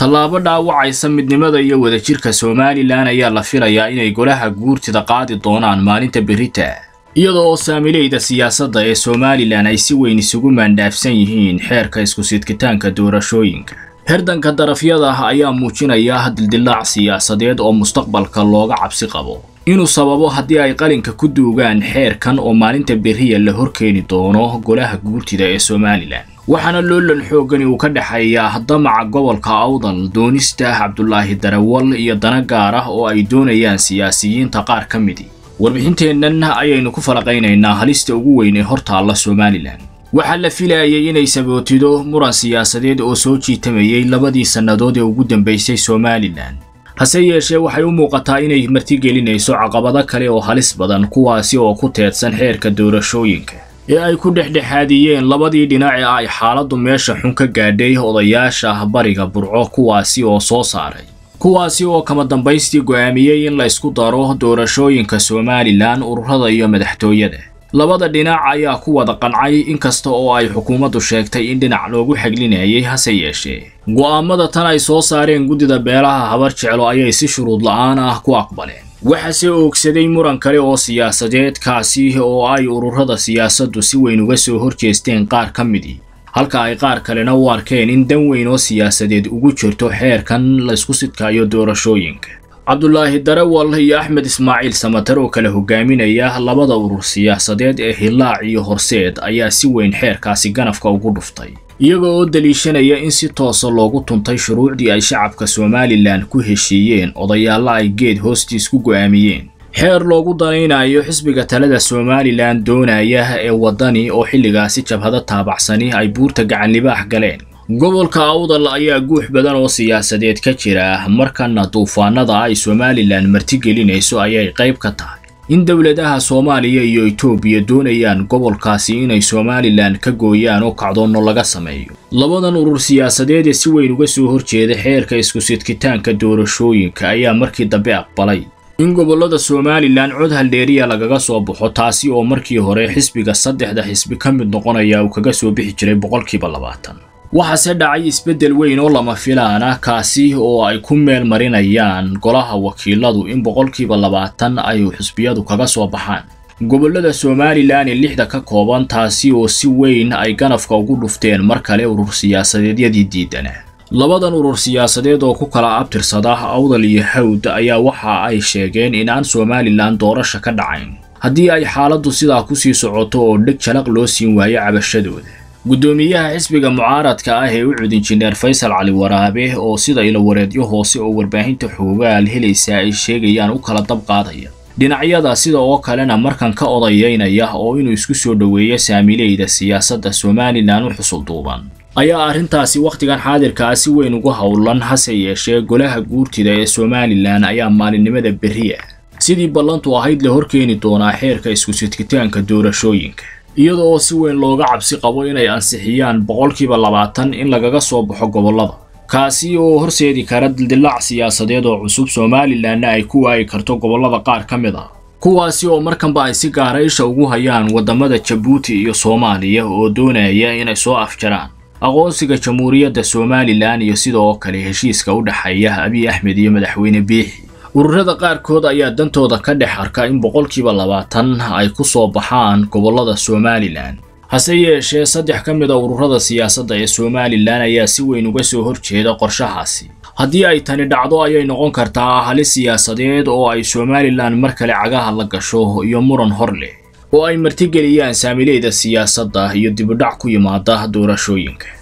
tallaabo dhaawacaysa midnimada iyo wadajirka somalilan ayaa la filayaa inay golaha guurtida qaadi doonaan maalinta berita iyada oo saamileyda siyaasadda ee somalilan ay si weyn isugu maandhaafsan yihiin xeerka isku-sidkitaanka doorashooyinka herdanka darafyada ah ayaa muujinaya dildilaac siyaasadeed oo mustaqbalka looga cabsi qabo inuu sababo haddii ay qalinka ku duugaan xeerkan oo maalinta beriya la horkeeni doono golaha guurtida ee somalilan waxaana loolan xoogani uu ka dhexeeyaa damaca gobolka awdal doonista cabdulaahi darawal iyo dana gaar ah oo ay doonayaan siyaasiyiinta qaar ka midi warbixinteennan ayaynu ku falaqaynaynaa halista ugu weyn ee hortaalla somalilan waxaa la filayay inay sabootido muran siyaasadeed oo soo jiitamayay labadii sannadood ee ugu dambaysay somalilan hase yeeshee waxay u muuqataa inay martigelinayso caqabado kale oo halis badan kuwaasi oo ku teedsan xeerka doorashooyinka ee ay ku dhexdhexaadiyeen labadii dhinac ee ay xaaladdu meesha xun ka gaadhay odayaasha bariga burco kuwaasi oo soo saaray kuwaasi oo kama dambaystii go'aamiyey in la isku daro doorashooyinka somalilan ururada iyo madaxtooyada labada dhinac ayaa ku wada qancay inkasta oo ay xukuumaddu sheegtay in dhinac loogu xaglinayay hase yeeshee go'aamada tan ay soo saareen guddida beelaha habar jeclo ayay si shuruud la'aan ah ku aqbaleen waxaase oogsaday muran kale oo siyaasadeed kaasi oo ay ururada siyaasaddu si weyn uga soo horjeesteen qaar ka midii halka ay qaar kalena u arkeen in dan weyn oo siyaasadeed ugu jirto xeerkan laysku sidkaayo doorashooyinka cabdulaahi darawal iyo axmed ismaaciil samatar oo kala hogaaminaya labada urur siyaasadeed ee hillaac iyo horseed ayaa si weyn xeerkaasi ganafka ugu dhuftay iyaga oo daliishanaya in si toosa loogu tuntay shuruucdii ay shacabka somalilan ku heshiiyeen odayaalla ay geed hoostiis ku go'aamiyeen xeer loogu danaynayo xisbiga talada somalilan doonaya ee waddani oo xilligaasi jabhado taabacsani ay buurta gacanlibaax galeen gobolka awdal ayaa guux badan oo siyaasadeed ka jira markana duufaanada ay somalilan martigelinayso ayay qayb ka tahay in dowladaha soomaaliya iyo etoobiya doonayaan gobolkaasi inay somalilan ka gooyaan oo kacdoonno laga sameeyo labadan urur siyaasadeed ee si weyn uga soo horjeeda xeerka isku-sidkitaanka doorashooyinka ayaa markii dambe aqbalay in gobollada somalilan cod haldheeriya lagaga soo baxo taasi oo markii hore xisbiga saddexda xisbi ka mid noqonaya uu kaga soo bixi jiray boqolkiiba labaatan waxaase dhacay isbeddel weyn oo lama filaana kaasi oo ay ku meel marinayaan golaha wakiiladu in boqolkiiba labaatan ay xisbiyadu kaga soo baxaan gobollada somalilan ee lixda ka kooban taasi oo si weyn ay ganafka ugu dhufteen mar kale urur siyaasadeedyadii diidana labadan urur siyaasadeed oo ku kala abtirsada awdal iyo hawd ayaa waxa ay sheegeen in aan somalilan doorasha ka dhacayn haddii ay xaaladdu sidaa kusii socoto oo dheg jalaq loo siin waayo cabashadooda guddoomiyaha xisbiga mucaaradka ah ee u cud injineer faysal cali waraabe oo sida ilawareedyo hoose oo warbaahinta xoogaal helaysa ay sheegayaan u kala dab qaadaya dhinacyada sida oo kalena markan ka odayeynaya oo inuu isku soo dhoweeyo saamileyda siyaasadda somalilan u xusulduuban ayaa arrintaasi wakhtigan xaadirka ah si weyn ugu howlan hase yeeshee golaha guurtida ee somalilan ayaa maalinimada berriya sidii ballantu ahayd la horkeeni doonaa xeerka isku-sidkitaanka doorashooyinka iyada oo si weyn looga cabsi qabo inay ansixiyaan boqolkiiba labaatan in lagaga soo baxo gobollada kaasi oo horseedi kara dildilaac siyaasadeed oo cusub somalilanna ay ku waayi karto gobollada qaar ka mid ah kuwaasi oo markanba ay si gaara isha ugu hayaan waddamada jabuuti iyo soomaaliya oo doonaya inay soo afjaraan aqoonsiga jamhuuriyadda somalilan iyo sidoo kale heshiiska u dhexeeya abiy axmed iyo madaxweyne biixi ururada qaarkood ayaa dantooda ka dhex arka in boqolkiiba labaatan ay ku soo baxaan gobollada somalilan hase yeeshee saddex ka mid a ururada siyaasadda ee somalilan ayaa si weyn uga soo horjeeda qorshahaasi haddii ay tani dhacdo ayay noqon kartaa halis siyaasadeed oo ay somalilan mar kale cagaha la gasho iyo muran hor leh oo ay martigeliyaan saamileyda siyaasadda iyo dibudhac ku yimaada doorashooyinka